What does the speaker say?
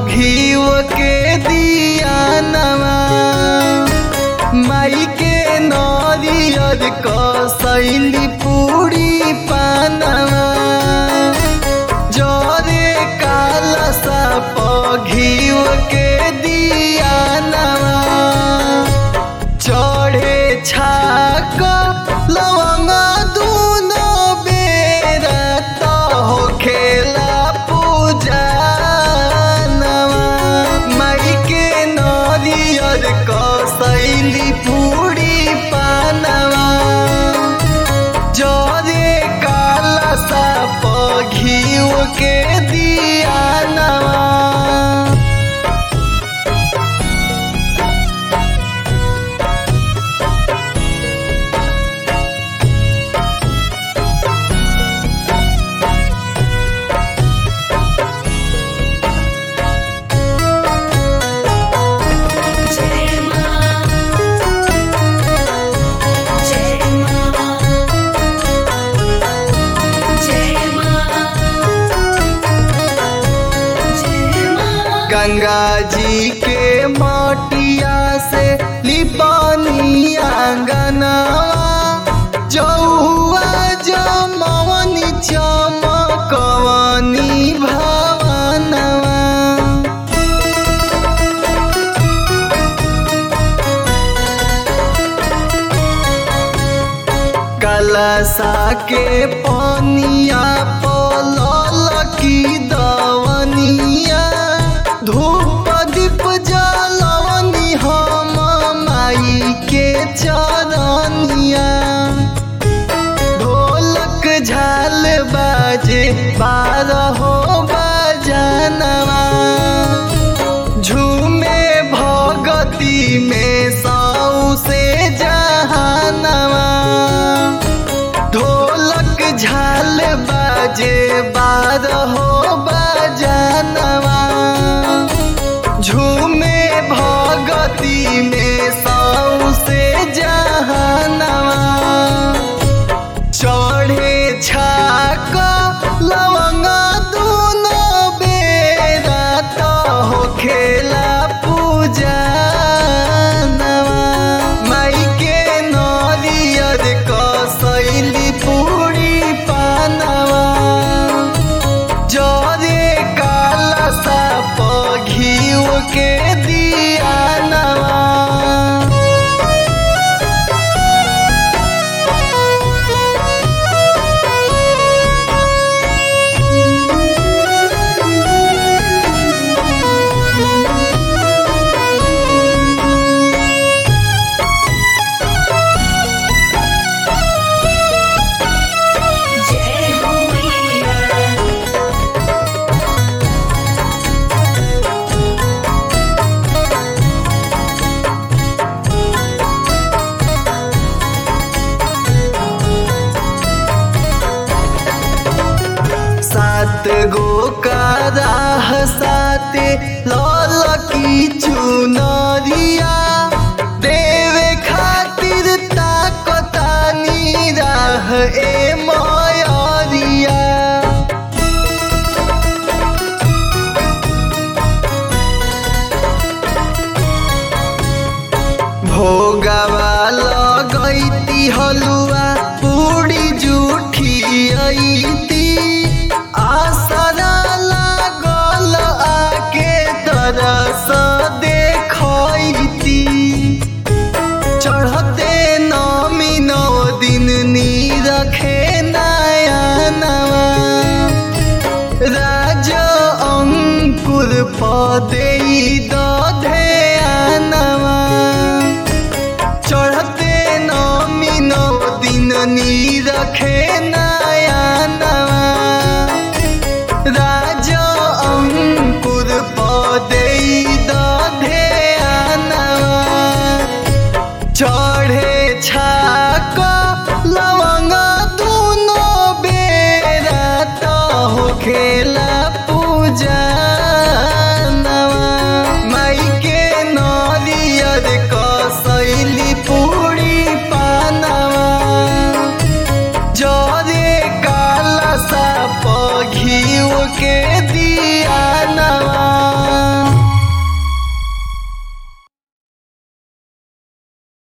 घीव के दिया नवा माई के नरियर कसैली पूरी पानवा जरे काला साप घीव के दिया नवा चढ़े छाक लवंग दूनो बेरा त होखेला पूजा नवा माई के नरियर कसैली पूरी पानवा जरे काला साप घीव के दिया नवा जय मां जय मां जय मां जय मां गंगा जी के माटिया से लिपानी आंगनवा जौआ जमवनी चमकवनी भवनवा कलसा के पनिया पलल की दवनिया धूप दीप जलवनी हम माई के चरनिया ढोलक झाल बाजे बारहो बजनवा झूमे भगती में सौ से जहानवा ढोलक झाल बाजे बारहो बजनवा झूमे भगती में सौ से जहानवा चढ़े छाक लवंग दूनो बेरा त होखेला पूजा नवा माई के नरियर कसैली पूरी पानवा जरे काला साप घीव के दिया नवा जय हो मैया सात गो का राह साते लाल की चुनरिया देवे खातिर ताकतानी राह ए मयरिया भोगवा लगैती हलुआ पूरी जूठी अइती आसरा लागल आके तरस देखैती चढ़ते नमी नौ दिन नी रखे नया नवा राज अंकुर पदे